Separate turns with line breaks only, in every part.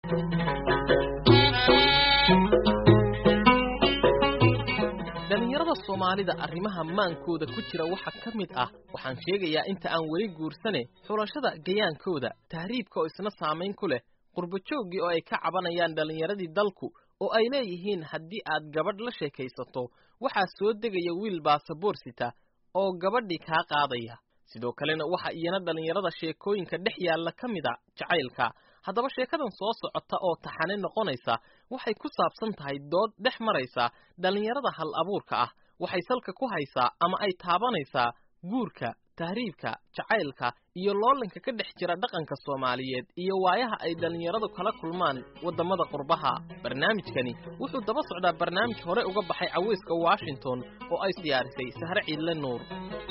dhalinyarada soomaalida arrimaha maankooda ku jira waxa ka mid ah waxaan sheegayaa inta aan weli guursane xulashada gayaankooda tahriibka oo isna saamayn ku leh qurbajooggii oo ay ka cabanayaan dhallinyaradii dalku oo ay leeyihiin haddii aad gabadh la sheekaysato waxaa soo degaya wiil baasaboor sita oo gabadhii kaa qaadaya sidoo kalena waxa iyana dhallinyarada sheekooyinka dhex yaalla ka mid a jacaylka haddaba sheekadan soo socota oo taxane noqonaysa waxay ku saabsan tahay dood dhex maraysa dhallinyarada hal abuurka ah waxay salka ku haysaa ama ay taabanaysaa guurka tahriibka jacaylka iyo loolanka ka dhex jira dhaqanka soomaaliyeed iyo waayaha ay dhallinyaradu kala kulmaan waddamada qurbaha barnaamijkani wuxuu daba socdaa barnaamij hore uga baxay caweyska washington oo ay diyaarisay sahre ciidle nuur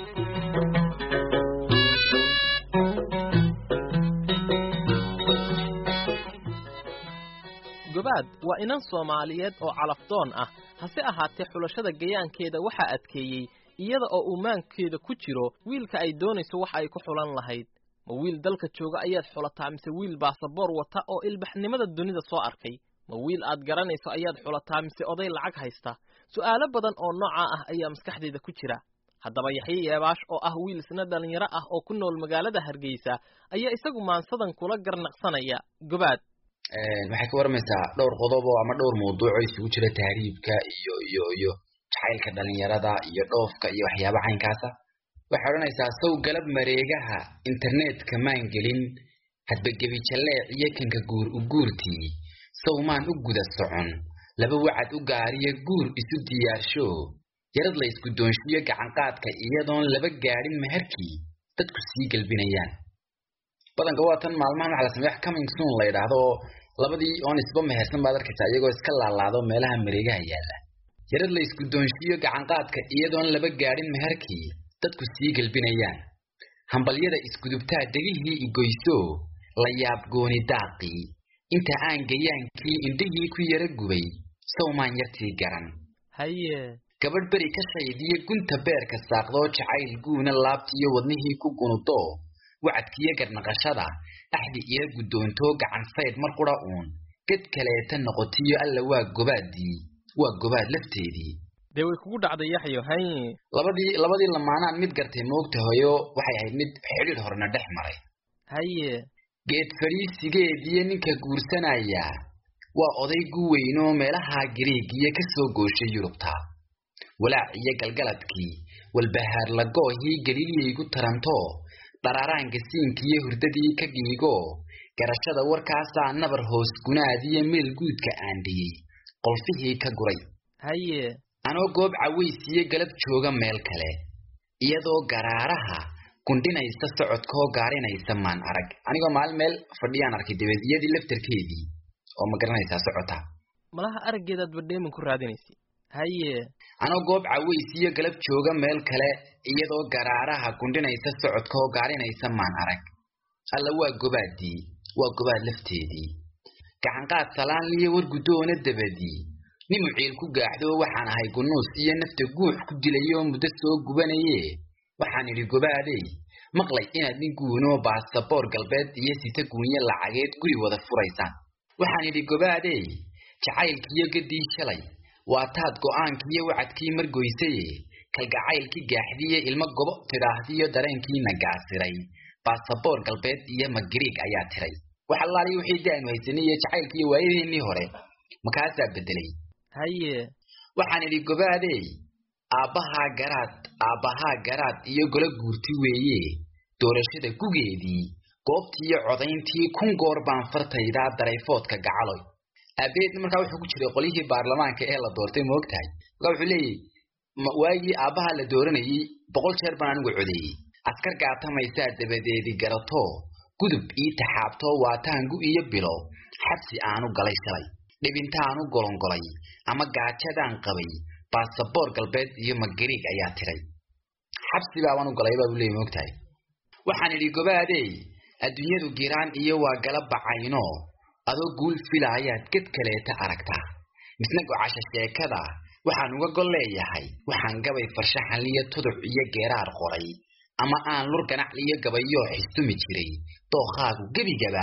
gobaad waa inan soomaaliyeed oo calafdoon ah hase ahaatee xulashada gayaankeeda waxaa adkeeyey iyada oo uu maankeeda ku jiro wiilka ay doonayso wax ay ku xulan lahayd ma wiil dalka jooga ayaad xulataa mise wiil baasaboor wata oo ilbaxnimada dunida soo arkay ma wiil aad garanayso ayaad xulataa mise oday lacag haysta su'aalo badan oo noocaa ah ayaa maskaxdeeda ku jira haddaba yaxye yeebaash oo ah wiil isna dhallinyaro ah oo ku nool magaalada hargeysa ayaa isagu maansadan kula garnaqsanaya gobaad
waxay ka warmaysaa dhowr qodob oo ama dhowr mawduuc oo isugu jira tahriibka iyo iyo iyo jacaylka dhalinyarada iyo dhoofka iyo waxyaaba caynkaasa waxay odhanaysaa sow galab mareegaha internetka maan gelin hadba gebi jalleec iyo kanka guur u guurtii sow maan u guda socon laba wacad u gaariyo guur isu diyaarsho yarad la isku doonshiyo gacanqaadka iyadoon laba gaadhin meherkii dadku sii gelbinayaan badanka waa tan maalmahan waxa la sameeya wax coming soon la yidhaahdo oo labadii oon isba mehersan baad arkaysaa iyagoo iska laalaado meelaha mareegaha yaalla yarad la isku doonshiyo gacanqaadka iyadoon laba gaadhin meherkii dadku sii gelbinayaan hambalyada iskudubtaa dhegihii igoyso la yaab gooni daaqii inta aan gayaankii indhihii ku yara gubay sawmaan yartii garan
haye
gabadh beri ka shaydiyo gunta beerka saaqdoo jacayl guuna laabtiyo wadnihii ku gunudo wacadkiyo garnaqashada axdi ila guddoontoo gacan saydh mar qura uun ged kaleeta noqotiyo alla waa gobaadii waa gobaad lafteedii
dee way kugu dhacday yaxyo haye
labadii labadii lamaanaan mid gartay moogta hoyo waxay ahayd mid xidhiidh horena dhex maray
haye
geed fadhiisigeediyo ninka guursanaya waa oday gu weynoo meelaha gariigiyo ka soo gooshay yurubta walaac iyo galgaladkii walbahaar lagoohii galiilyaygu taranto dharaaraanka siinkiiyo hurdadii ka giigo garashada warkaasaa nabar hoos gunaadiyo meel guudka aandhiyey qolfihii ka guray
haye
anoo goob cawaysiyo galab jooga meel kale iyadoo garaaraha gundhinaysa socodkoo gaarinaysa maan arag anigoo maalin meel fadhiyaan arkay dabeed iyadii laftarkeedii oo ma garanaysaa socota
malaha araggeedaad badheeman ku raadinaysa haye
anoo goob cawaysiyo galab jooga meel kale iyadoo garaaraha gundhinaysa socodkoo gaarinaysa maan arag alla waa gobaadii waa gobaad lafteedii gacanqaad salaanliyo war guddoona dabadii nimu ciil ku gaaxdo waxaan ahay gunuus iyo nafta guux ku dilayoo muddo soo gubanaye waxaan idhi gobaadey maqlay inaad nin guunoo baasaboor galbeed iyo sita guunyo lacageed guri wada furaysaan waxaan idhi gobaadey jacaylkiiyo gaddii shalay waa taad go'aankiiyo wacadkii margoysaye kalgacaylkii gaaxdiiyo ilmo gobo tidhaahdiyo dareenkiina gaasiray baasaboor galbeed iyo magariig ayaa tiray wax allaaliyo wixii daanu haysanay iyo jacaylkiiyo waayadeennii hore makaasaa beddelay
haye
waxaan idhi gobaadey aabbahaa garaad aabbahaa garaad iyo golo guurti weeye doorashada gugeedii goobtiiyo codayntii kun goor baan fartaydaa darayfoodka gacaloy aabeedna markaa wuxuu ku jiray qolyihii baarlamaanka ee la doortay ma og tahay markaa wuxuu leeyahy waagii aabbaha la dooranayey boqol jeer baan anigu codeeyey askar gaatamaysaa dabadeedi garato gudub ii taxaabtoo waataangu iyo bilo xabsi aanu galay shalay dhibintaanu golongolay ama gaajadaan qabay baasaboor galbeed iyo magariig ayaa tiray xabsi baabaan u galay baa buu leeyay ma og tahay waxaan idhi gobaadey adduunyadu giraan iyo waa gala bacayno adoo guul filaayaad ged kaleeta aragtaa misna gocasha sheekada waxaan uga gol leeyahay waxaan gabay farshaxanliyo tuduc iyo geeraar qoray ama aan lur ganacliyo gabayoo xistumi jiray dookhaagu gebigaba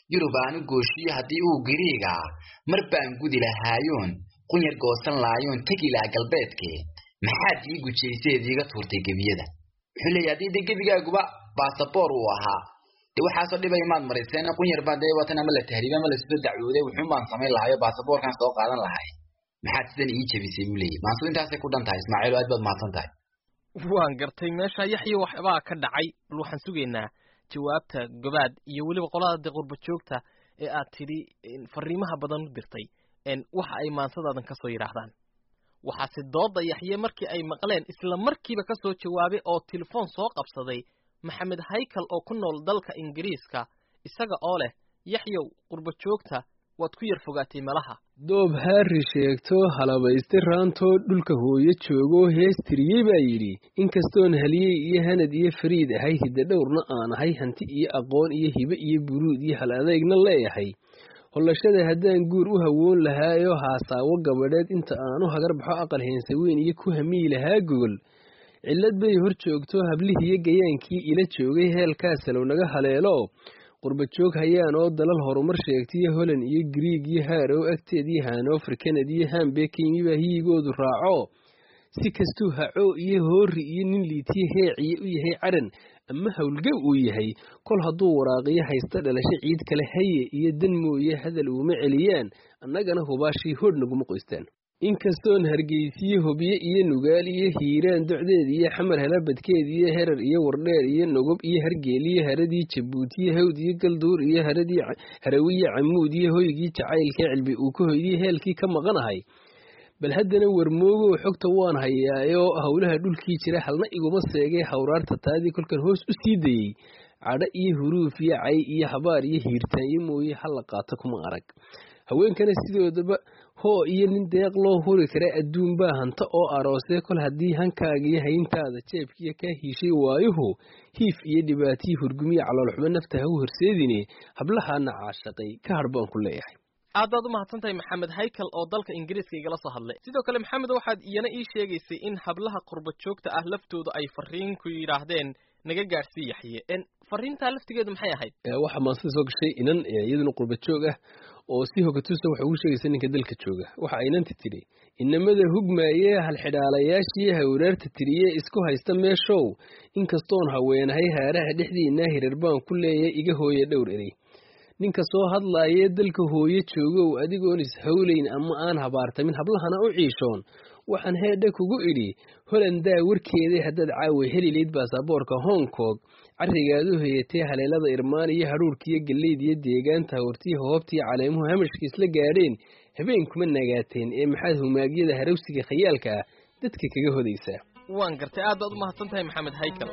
yurub aanu gooshiyo haddii uu gariigaa mar baan gudi lahaayoon qunyar goosan laayoon tegi laha galbeedke maxaad ii gujayseed iiga tuurtay gebiyada wuxuu leeyahy haddii de gebigaaguba basaboor uu ahaa de waxaasoo dhibay maad marayseen qunyar baa dee watan ama la tahriibe ama lasoo dacwooday wuxuun baan samayn lahayo basaboorkan soo qaadan lahay maxaad sidan ii jabisay buu leeyahy maansu intaasay ku dhan tahay ismaaciil aad baad mahadsan tahay
waan gartay meesha yaxyo waxbaa ka dhacay bal waxaan sugaynaa jawaabta gobaad iyo weliba qolada de qurba joogta ee aad tidhi fariimaha badan u dirtay waxa ay maansadaadan ka soo yidhaahdaan waxaase dooda yaxye markii ay maqleen isla markiiba ka soo jawaabay oo telefoon soo qabsaday maxamed haykal oo ku nool dalka ingiriiska isaga oo leh yaxyow qurba joogta waad ku yar fogaatay malaha
doob haari sheegto halabayste raantoo dhulka hooyo joogoo heestiriyey baa yidhi inkastoon haliyey iyo hanad iyo fariid ahay hidda dhowrna aan ahay hanti iyo aqoon iyo hibe iyo buruud iyo hal adeegna leeyahay hollashada haddaan guur u hawoon lahaayoo haasaawo gabadheed inta aanu hagar baxo aqal heensa weyn iyo ku hamiyi lahaa gogol cillad bay hor joogto hablihiiyo gayaankii ila joogay heelkaasalow naga haleelo qurba joog hayaan oo dalal horumar sheegtaiyo holand iyo griig iyo haarow agteed iyo hanover kanad iyo hambekimibaa hiyigoodu raaco si kastuu haco iyo hoori iyo nin liitiye heeciye u yahay caran ama howlgab uu yahay kol hadduu waraaqiyo haysta dhalasho ciid kale haye iyo dan mooye hadal uuma celiyaan annagana hubaashii hodh naguma qoystaan inkastoon hargeysiye hobye iyo nugaal iyo hiiraan docdeed iyo xamar helabadkeed iyo herar iyo wardheer iyo nogob iyo hargeeliyo haradii jabuutiyo hawd iyo galduur iyo haradii harawiye camuud iyo hoygii jacaylkee cilbi uu ka hoydii heelkii ka maqanahay bal haddana warmoogow xogta waan hayaayoo howlaha dhulkii jira halna iguma seegay hawraarta taadii kolkan hoos u sii dayey cadho iyo huruuf iyo cay iyo habaar iyo hiirtaanyo mooye hala qaato kuma arag haweenkana sidoodaba hoo iyo nin deeq loo huri kara adduun baa hanta oo aroosee kol haddii hankaagiyo hayntaada jeebkiiyo kaa hiishay waayuhu hiif iyo dhibaatiyi hurgumiya caloolxumo nafta ha u horseedine hablahaana caashaqay ka hadh baan ku leeyahay
aad baad u mahadsan tahay maxamed haykal oo dalka ingiriiska igala soo hadlay sidoo kale maxamed waxaad iyana ii sheegaysay in hablaha qurba joogta ah laftooda ay fariin ku yidhaahdeen naga gaadhsii yaxye fariintaa laftigeedu maxay ahayd
waxaa maansida soo gashay inan iyaduna qurba joog ah oo si hogatusa waxay ugu sheegaysa ninka dalka jooga waxa inanta tidhi inamada hugmaayee halxidhaalayaashii hawraarta tiriye isku haysta meeshow inkastoon haweenahay haaraha dhexdiinaa hirar baan ku leeyahay iga hooye dhowr erey ninka soo hadlaayee dalka hooyo joogow adigoon ishawlayn ama aan habaartamin hablahana u ciishoon waxaan heedha kugu idhi holandaa warkeeday haddaad caawa helilayd baasaboorka hong kong carrigaad u hayatee haleelada irmaan iyo hadhuurkiiyo gallayd iyo deegaanta hawrtiyi hoobtiyo caleemuhu hamashka isla gaadheen habeen kuma nagaateen ee maxaad humaagyada harawsiga khayaalka ah dadka kaga hodaysaa
waan gartay aad baad u mahadsan tahay maxamed haykal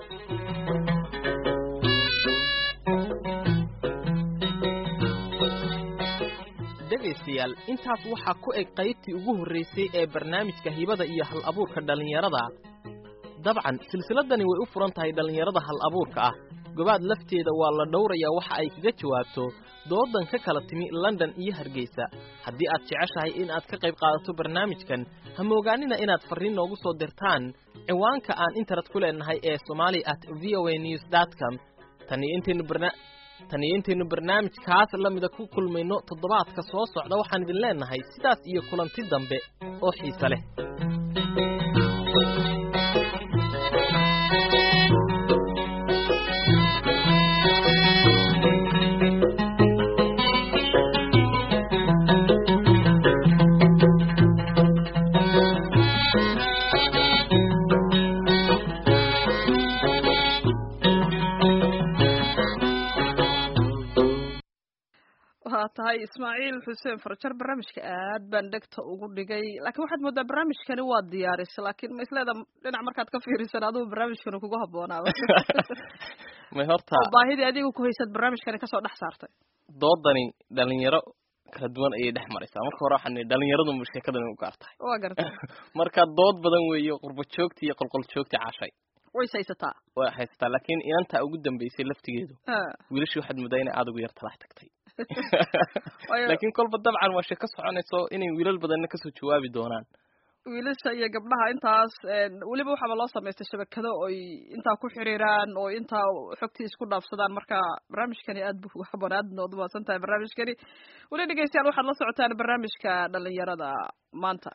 dhegaystayaal intaas waxaa ku eg qaybtii ugu horraysay ee barnaamijka hibada iyo hal abuurka dhallinyarada dabcan silsiladani way u furan tahay dhallinyarada hal abuurka ah gobaad lafteeda waa la dhowrayaa waxa ay kaga jawaabto doodan ka kala timi london iyo hargeysa haddii aad jeceshahay in aad ka qayb qaadato barnaamijkan ha moogaanina inaad farriin noogu soo dirtaan ciwaanka aan internet ku leenahay ee somali at v o a news dot com tan iyo intaynu barna tan iyo intaynu barnaamijkaas la mida ku kulmayno toddobaadka soo socda waxaan idin leenahay sidaas iyo kulanti dambe oo xiise leh
waa tahay ismaaciil xuseen farjar barnaamijka aad baan dhegta ugu dhigay laakiin waxaad moodaa barnaamijkani waa diyaarisay laakiin ma isleeda dhinac markaad ka fiirisan adigu barnaamijkani kugu haboonaaba
may horta
oo baahidii adiga ku haysad barnaamijkani kasoo dhex saartay
doodani dhalinyaro kala duwan ayay dhex maraysaa marka hore waxaan nihi dhalinyaradunba sheekadani u gaar tahay
waa gartay
marka dood badan weeye qurbo joogti iyo qolqol joogti cashay
ways haysataa
way haysataa laakiin inantaa ugu dambeysay laftigeedu
Ha.
wiilashii waxaad moodaa inay aad ugu yar talax tagtay
Waayo-
laakiin kolba dabcan waa sheeko soconayso inay wiilal badanna kasoo jawaabi doonaan
wiilasha iyo gabdhaha intaas weliba waxaaba loo samaystay shabakado oy intaa ku xiriiraan oo intaa xogtii isku dhaafsadaan marka barnaamijkani aad bu uga haboon aadna waad umahadsan tahay barnaamijkani weli dhegeystayaal waxaad la socotaan barnaamijka dhalinyarada maanta